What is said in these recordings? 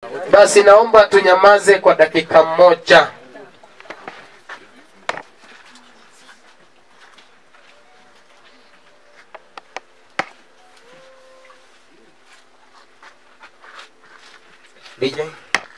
Basi naomba tunyamaze kwa dakika moja. DJ.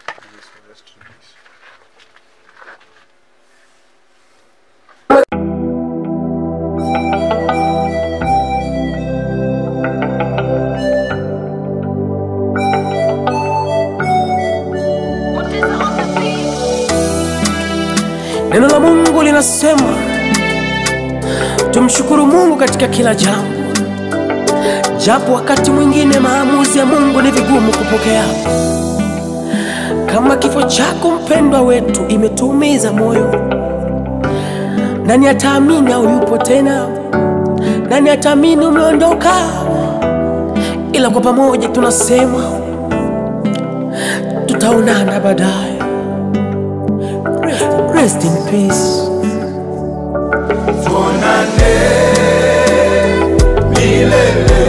Neno la Mungu linasema tumshukuru Mungu katika kila jambo, japo wakati mwingine maamuzi ya Mungu ni vigumu kupokea. Kama kifo chako mpendwa wetu imetuumiza moyo, nani ataamini au yupo tena? Nani ataamini umeondoka? Ila kwa pamoja tunasema tutaonana baadaye. Rest in peace. Tuonane milele,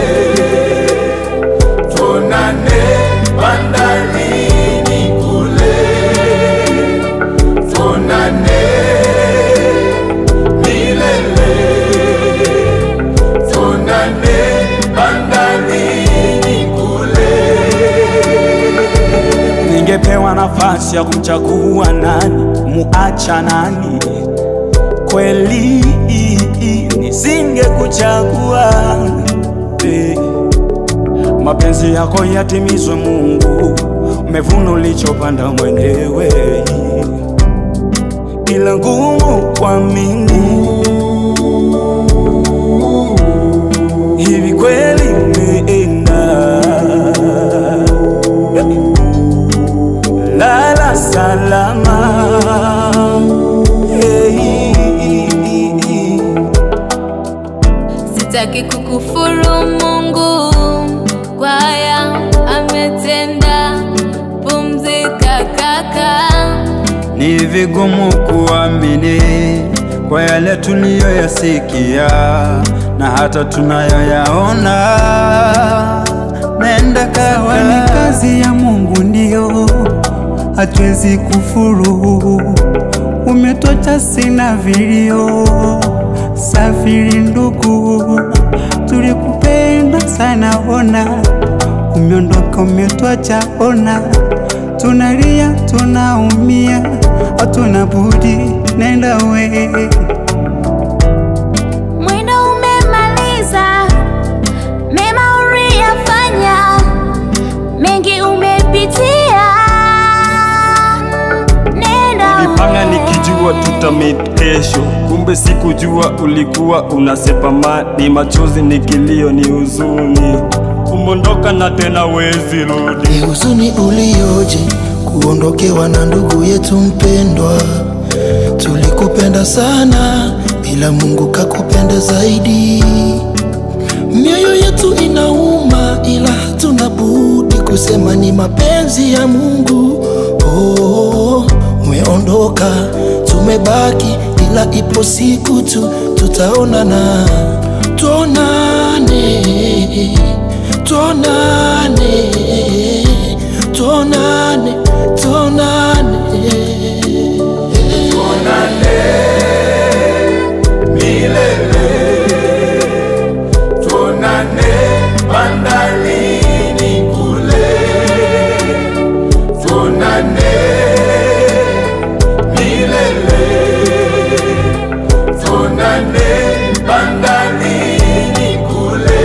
tuonane bandarini kule, tuonane milele, tuonane bandarini kule. Ningepewa nafasi ya kumchagua nani, muacha nani, kweli nisingekuchagua. Eh, Mapenzi yako yatimizwe Mungu, umevuna ulichopanda mwenyewe, ila ngumu kuamini hivi kweli umeenda lala salama hey. Sitaki kukufuru Mungu kwa haya ametenda. Pumzika kaka, Ni vigumu kuamini kwa yale tuliyoyasikia na hata tunayoyaona. Nenda kawa ni kazi ya Mungu, ndio hatuwezi kufuru. Umetocha sina vilio, safiri ndugu, tulikupenda sana, ona umeondoka, umetwacha, ona tunalia, tunaumia, hatuna budi, nenda we mwendo umemaliza, mema uliyafanya, mengi umepitia, nenda Nilipanga nikijua tutamit kesho, kumbe sikujua ulikuwa unasepa madi, machozi ni kilio, ni huzuni, umondoka na tena wezi rudi. Ni huzuni ulioje kuondokewa na ndugu yetu mpendwa. Tulikupenda sana, ila Mungu kakupenda zaidi. Mioyo yetu inauma, ila hatuna budi kusema ni mapenzi ya Mungu. Oh, umeondoka, tumebaki, ila ipo siku tu tutaonana, tuonane, tuonane, tuonane, tuonane. milele tuonane bandarini kule tuonane milele tuonane bandarini kule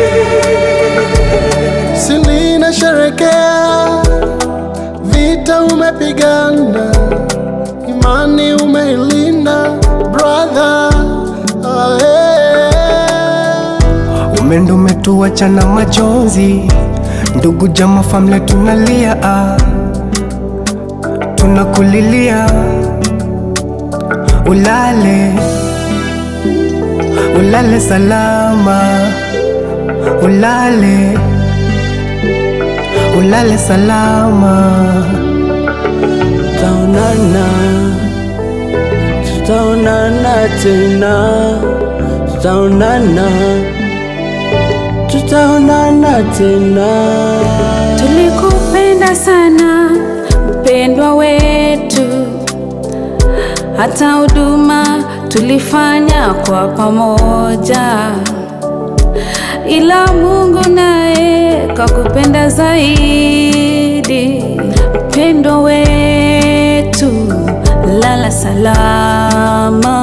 Silina sherekea, vita umepigana, imani umeilinda brother. Ah, eh. Umendo umetuacha na majonzi, ndugu jama, family tunalia, ah. tunakulilia, ulale ulale salama, ulale ulale salama. tutaonana, tutaonana tena, tutaonana, tutaonana tena. Tulikupenda sana mpendwa wetu, hata huduma tulifanya kwa pamoja, ila Mungu naye kakupenda zaidi. Mpendwa wetu, lala salama.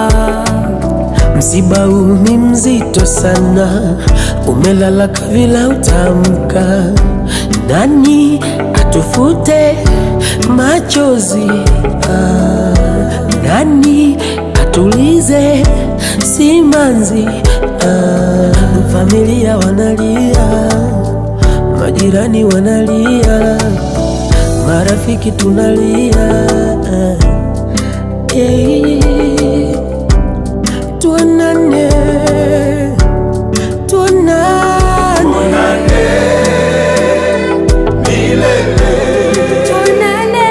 Msiba huu ni mzito sana, umelala kavila utamka. Nani atufute machozi? Ah, nani atulize simanzi? Ah, familia wanalia, majirani wanalia, marafiki tunalia. Ah, eh. Tuonane, tuonane, Tuonane.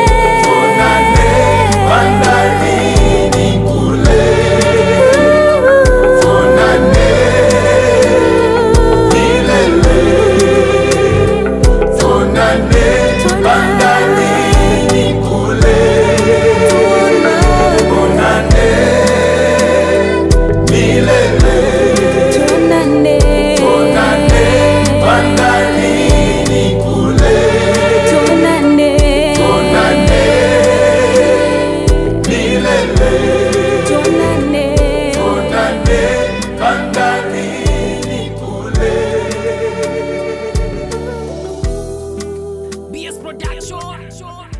bandarini kule tuonane milele tuonane bandarini kule tuonane milele Tuonane. tuonane bandarini kule Tuonane. tuonane milele Tuonane. tuonane bandarini kule BS Production.